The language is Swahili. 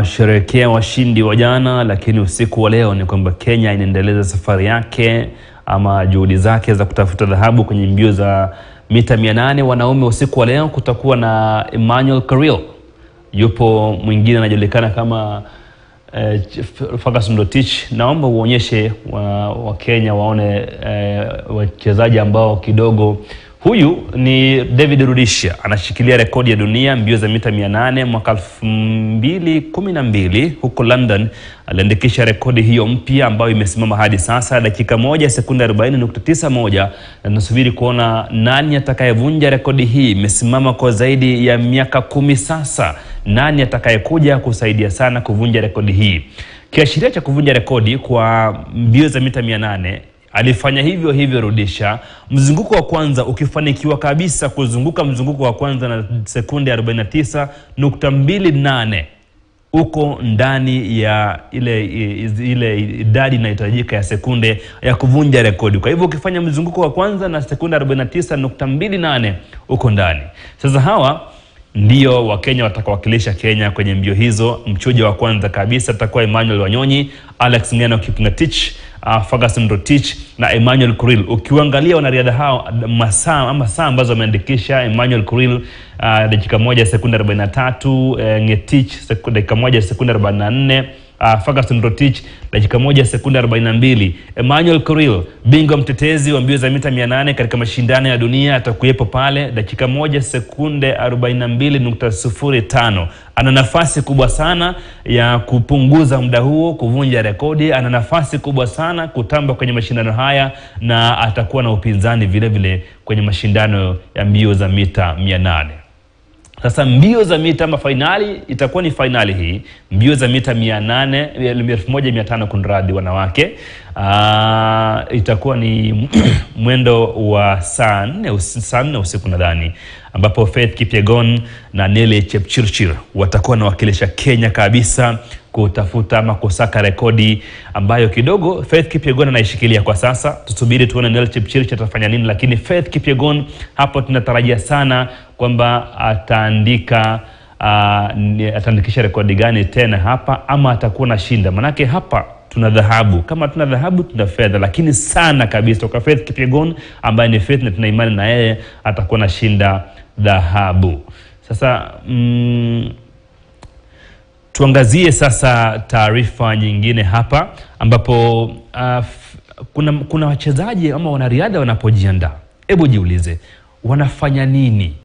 tunasherehekea washindi wa jana, lakini usiku wa leo ni kwamba Kenya inaendeleza safari yake ama juhudi zake za kutafuta dhahabu kwenye mbio za mita 800 wanaume. Usiku wa leo kutakuwa na Emmanuel Karil, yupo mwingine anajulikana kama eh, Ferguson Rotich. Naomba uonyeshe Wakenya wa waone eh, wachezaji ambao kidogo Huyu ni David Rudisha anashikilia rekodi ya dunia mbio za mita 800 mwaka 2012 huko London. Aliandikisha rekodi hiyo mpya ambayo imesimama hadi sasa dakika moja sekunde 40.91, na tunasubiri kuona nani atakayevunja rekodi hii. Imesimama kwa zaidi ya miaka kumi sasa. Nani atakayekuja kusaidia sana kuvunja rekodi hii? Kiashiria cha kuvunja rekodi kwa mbio za mita 800 alifanya hivyo hivyo Rudisha, mzunguko wa kwanza ukifanikiwa kabisa kuzunguka mzunguko wa kwanza na sekunde 49.28 uko ndani ya ile ile idadi inayohitajika ya sekunde ya kuvunja rekodi. Kwa hivyo ukifanya mzunguko wa kwanza na sekunde 49.28 uko ndani. Sasa hawa ndio Wakenya watakawakilisha Kenya kwenye mbio hizo. Mchuja wa kwanza kabisa atakuwa Emmanuel Wanyonyi, Alex Ngeno Kipngetich, uh, Ferguson Rotich na Emmanuel Kuril. Ukiangalia wanariadha hao masaa ama saa ambazo wameandikisha, Emmanuel Kuril uh, dakika moja sekunde 43, uh, Ngetich dakika moja sekunde 44 Uh, Ferguson Rotich dakika moja sekunde 42. Emmanuel Kuril bingwa mtetezi wa mbio za mita 800 katika mashindano ya dunia atakuwepo pale, dakika moja sekunde 42.05. Ana nafasi kubwa sana ya kupunguza muda huo, kuvunja rekodi. Ana nafasi kubwa sana kutamba kwenye mashindano haya na atakuwa na upinzani vile vile kwenye mashindano ya mbio za mita 800. Sasa mbio za mita ama fainali itakuwa ni fainali hii, mbio za mita 800 1500 kunradhi, wanawake. Aa, itakuwa ni mwendo wa saa nne saa nne usiku nadhani, ambapo Faith Kipyegon na Nelly Chepchirchir watakuwa wanawakilisha Kenya kabisa kutafuta ama kusaka rekodi ambayo kidogo Faith Kipyegon anaishikilia kwa sasa. Tusubiri tuone Nelly Chepchirchir atafanya nini, lakini Faith Kipyegon hapo tunatarajia sana kwamba ataandika uh, ataandikisha rekodi gani tena hapa, ama atakuwa na shinda, manake hapa tuna dhahabu. Kama tuna dhahabu tuna fedha, lakini sana kabisa kwa Faith Kipyegon ambaye ni Faith, na tuna imani na yeye atakuwa na shinda dhahabu. Sasa mm, tuangazie sasa taarifa nyingine hapa ambapo uh, kuna, kuna wachezaji ama wanariadha wanapojiandaa, hebu jiulize wanafanya nini